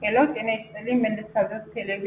ሄሎ ጤና ይስጥልኝ። ምን ልታዘዝ? ቴሌቪ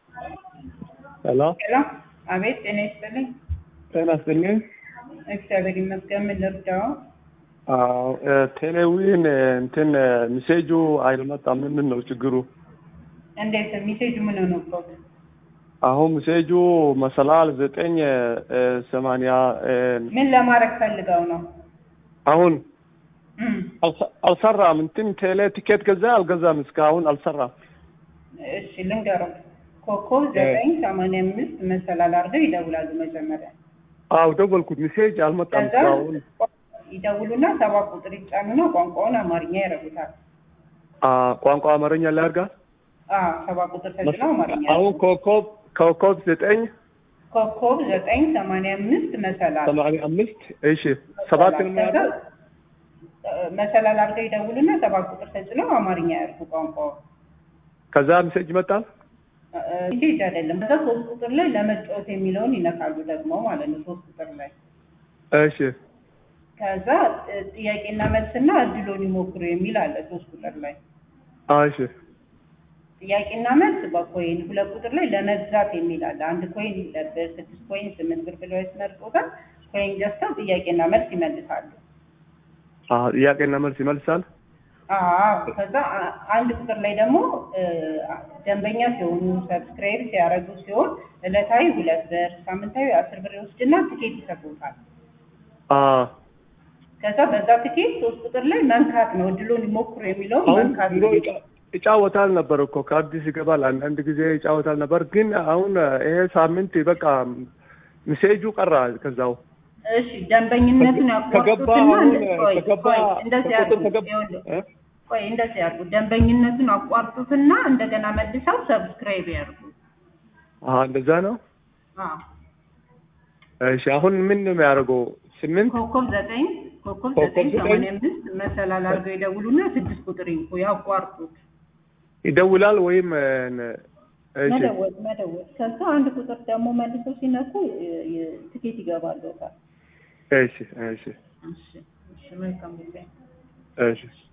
ሄሎ ሄሎ። አቤት ጤና ይስጥልኝ። ጤና ይስጥልኝ። እግዚአብሔር ይመስገን። ምን ልርዳው? አዎ ቴሌዊን እንትን ሚሴጁ አይመጣም። ምንድን ነው ችግሩ? እንዴት ሚሴጅ ምን ሆነበት? አሁን ሚሴጁ መሰላል ዘጠኝ ሰማንያ ምን ለማድረግ ፈልገው ነው? አሁን እም፣ አልሰ- አልሰራም። እንትን ቴሌ ቲኬት ገዛ አልገዛም እስካሁን አልሰራም። እሺ ልንገረው። ኮከብ ዘጠኝ ሰማንያ አምስት መሰላል አድርገው ይደውላሉ መጀመሪያ። አዎ ደወልኩት፣ ሚሴጅ አልመጣም ከዛ እስካሁን። ይደውሉና ሰባት ቁጥር ይጫኑና ቋንቋውን አማርኛ ያደርጉታል። አ ቋንቋ አማርኛ ላድርጋ። አዎ ሰባት ቁጥር ተጭነው አማርኛ አሁን ኮከብ ኮከብ ዘጠኝ ኮከብ ዘጠኝ ሰማንያ አምስት መሰላል ሰማንያ አምስት እሺ ሰባት ነው ከዛ የሚያደርገው? እ፣ መሰላል አድርገው ይደውሉና ሰባት ቁጥር ተጭነው አማርኛ ያደርጉ ቋንቋው ከዛ ሚሴጅ ይመጣል። ሜሴጅ አይደለም። ከዛ ሶስት ቁጥር ላይ ለመጫወት የሚለውን ይነካሉ ደግሞ ማለት ነው። ሶስት ቁጥር ላይ እሺ ከዛ እ፣ ጥያቄና መልስና እድሎን ይሞክሩ የሚል አለ ሶስት ቁጥር ላይ እሺ ጥያቄና መልስ በኮይን ሁለት ቁጥር ላይ ለመግዛት የሚል አለ። አንድ ኮይን ለብር ስድስት ኮይን ስምንት ብር ብለው ያስመርጡታል። ኮይን ገዝተው ጥያቄና መልስ ይመልሳሉ። አ ጥያቄና መልስ ይመልሳል። አዎ ከዛ አ- አንድ ቁጥር ላይ ደግሞ እ፣ ደንበኛ ሲሆኑ ሰብስክራይብ ሲያደርጉ ሲሆን ዕለታዊ ሁለት ብር ሳምንታዊ አስር ብር ይወስድና ትኬት ይሰጡታል። አ ከዛ በዛ ትኬት ሶስት ቁጥር ላይ መንካት ነው እድሉን ይሞክሩ የሚለው አሁን መንካት ድሮ ነው። ይጫ- ይጫወታል ነበር እኮ ከአዲስ ይገባል። አንዳንድ ጊዜ ይጫወታል ነበር፣ ግን አሁን ይሄ ሳምንት በቃ ሚሴጁ ቀራ ከዛው እሺ ደንበኝነቱን ከገባ ያቋርጡትና አሁን እንደ- ቆይ ከገባ ቆይ እንደዚህ ከቁጥር ያርጉ ከገባ ይኸውልህ፣ እ? ቆይ እንደዚህ ያርጉ ደንበኝነቱን አቋርጡትና እንደገና መልሰው ሰብስክራይብ ያርጉ። አሀ እንደዛ ነው። አዎ እሺ አሁን ምን ነው የሚያደርገው? ስምንት ኮከብ ዘጠኝ ኮከብ ኮከብ ዘጠኝ ዘጠኝ ሰማንያ አምስት መሰላል አድርገው ይደውሉና ስድስት ቁጥር ይንኩ ያቋርጡት። ይደውላል ወይም እ፣ እሺ መደወል መደወል ከዛ አንድ ቁጥር ደግሞ መልሰው ሲነኩ የ- የ- ትኬት ይገባሉ። እሺ እሺ እሺ እሺ መልካም ጊዜ እሺ